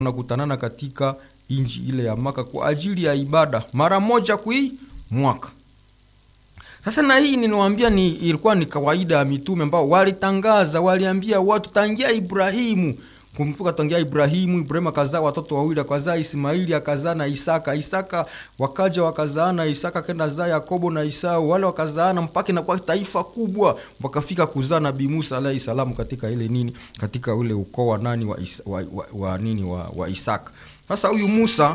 wanakutanana katika inji ile ya Maka kwa ajili ya ibada mara moja kui mwaka. Sasa na hii ninawaambia ni ilikuwa ni kawaida ya mitume ambao walitangaza, waliambia watu tangia Ibrahimu. Kumbuka tangia Ibrahimu, Ibrahimu akazaa watoto wawili, akazaa Ismaili akazaa na Isaka. Isaka wakaja wakazaana, Isaka kenda zaa Yakobo na Isau, wale wakazaana mpaka inakuwa taifa kubwa, wakafika kuzaa Nabii Musa alayhi salamu katika ile nini, katika ule ukoo wa nani wa, Isa, wa, wa, wa nini wa, wa Isaka. Sasa huyu Musa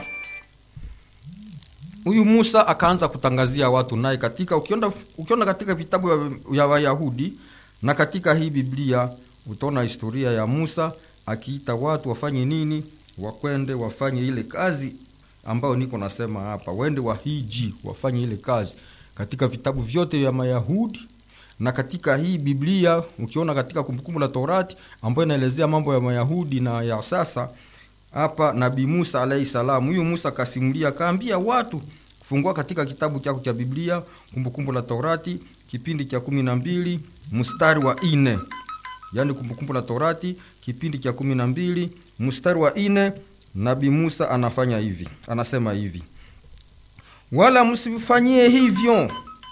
huyu Musa akaanza kutangazia watu naye katika ukiona, ukiona katika vitabu ya Wayahudi na katika hii Biblia utaona historia ya Musa akiita watu wafanye nini, wakwende wafanye ile kazi ambayo niko nasema hapa, wende wahiji wafanye ile kazi katika vitabu vyote vya Mayahudi na katika hii Biblia ukiona katika Kumbukumbu la Torati ambayo inaelezea mambo ya Mayahudi na ya sasa hapa Nabii Musa alayhi salam, huyu Musa kasimulia, kaambia watu kufungua katika kitabu chako cha Biblia Kumbukumbu la Torati kipindi cha kumi na mbili mstari wa ine yaani Kumbukumbu la Torati kipindi cha kumi na mbili mstari wa ine Nabii Musa anafanya hivi, anasema hivi: wala msifanyie hivyo,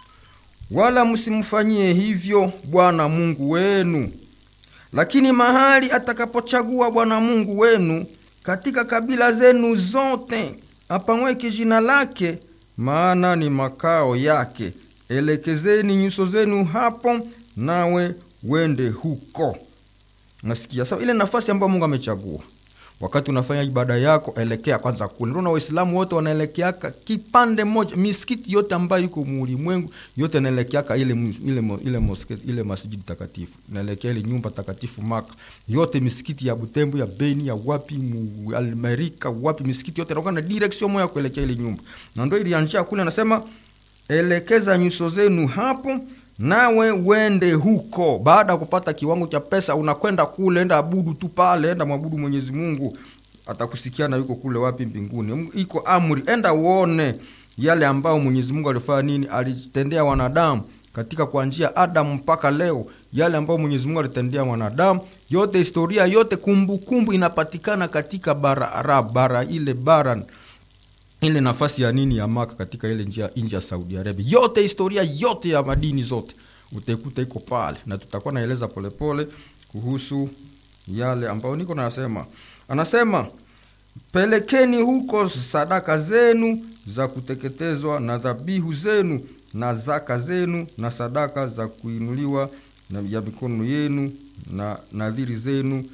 wala msimfanyie hivyo Bwana Mungu wenu, lakini mahali atakapochagua Bwana Mungu wenu katika kabila zenu zote apangweke jina lake, maana ni makao yake. Elekezeni nyuso zenu hapo, nawe wende huko. Nasikia sawa, ile nafasi ambayo Mungu amechagua. Wakati unafanya ibada yako, elekea kwanza kule. Ndio Waislamu wote wanaelekeaka kipande moja, misikiti yote ambayo iko mulimwengu yote inaelekeaka ile ile ile mosquito ile masjidi takatifu, inaelekea ile nyumba takatifu Maka. Yote misikiti ya Butembo, ya Beni, ya wapi mu Amerika, wapi misikiti yote inakuwa na direction moja kuelekea ile nyumba. Na ndio ilianzia kule, anasema elekeza nyuso zenu hapo nawe wende huko. Baada ya kupata kiwango cha pesa, unakwenda kule, enda abudu tu pale, enda mwabudu Mwenyezi Mungu, atakusikia na yuko kule wapi mbinguni. Iko amri, enda uone yale ambayo Mwenyezi Mungu alifanya nini, alitendea wanadamu katika kuanzia Adamu mpaka leo, yale ambayo Mwenyezi Mungu alitendea wanadamu yote, historia yote, kumbukumbu kumbu inapatikana katika bara Arab, bara ile bara ile nafasi ya nini ya Maka katika ile njia nje ya Saudi Arabia, yote historia yote ya madini zote utaikuta iko pale, na tutakuwa naeleza polepole kuhusu yale ambayo niko nasema. Anasema pelekeni huko sadaka zenu za kuteketezwa na dhabihu zenu na zaka zenu na sadaka za kuinuliwa na ya mikono yenu na nadhiri zenu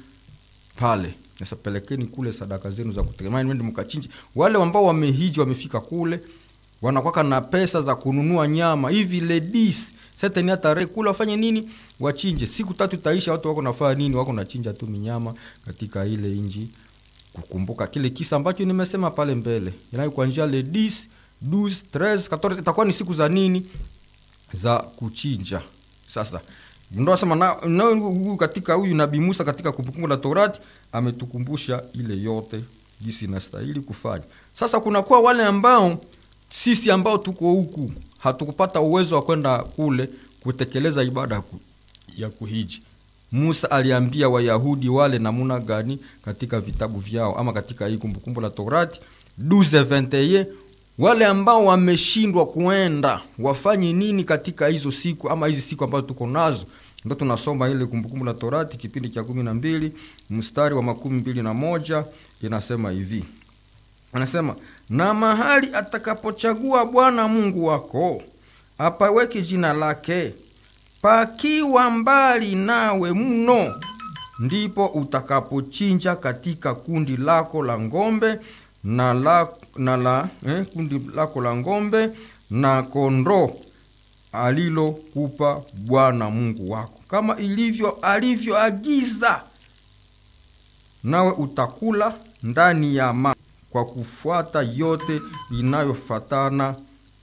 pale sasa pelekeni kule sadaka zenu za kutegemea, mwende mkachinje. Wale ambao wamehiji wamefika kule, wanakwaka na pesa za kununua nyama hivi ladies sasa ni tarehe kule wafanye nini? Wachinje. Siku tatu itaisha, watu wako nafanya nini? Wako nachinja tu minyama katika ile inji, kukumbuka kile kisa ambacho nimesema pale mbele, inayo kuanzia ladies 12 13 14 itakuwa ni siku za nini? Za kuchinja. Sasa ndio sema na, na katika huyu Nabii Musa katika Kumbukumbu la Torati ametukumbusha ile yote jinsi inastahili kufanya. Sasa kunakuwa wale ambao sisi ambao tuko huku hatukupata uwezo wa kwenda kule kutekeleza ibada ya kuhiji. Musa aliambia Wayahudi wale namuna gani katika vitabu vyao ama katika hii Kumbukumbu la Torati 12:21 wale ambao wameshindwa kuenda wafanye nini katika hizo siku ama hizi siku ambazo tuko nazo ndo tunasoma ile Kumbukumbu la Torati kipindi cha kumi na mbili mstari wa makumi mbili na moja inasema hivi, anasema na mahali atakapochagua Bwana Mungu wako apaweke jina lake, pakiwa mbali nawe mno, ndipo utakapochinja katika kundi lako la ng'ombe na la, na la eh, kundi lako la ng'ombe na kondoo alilokupa Bwana Mungu wako kama ilivyo alivyoagiza, nawe utakula ndani ya ma kwa kufuata yote inayofatana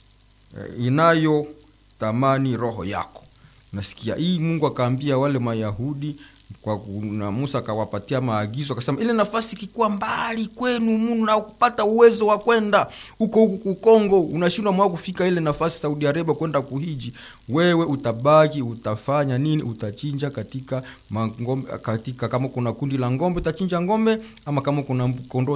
inayo tamani roho yako. Nasikia hii Mungu akaambia wale Mayahudi kwa na Musa akawapatia maagizo, akasema ile nafasi ikikuwa mbali kwenu, muna kupata uwezo wa kwenda huko huku kukongo, unashindwa mwa kufika ile nafasi Saudi Arabia kwenda kuhiji, wewe utabaki, utafanya nini? Utachinja katika mangombe, katika kama kuna kundi la ngombe utachinja ngombe, ama kama kuna kondoo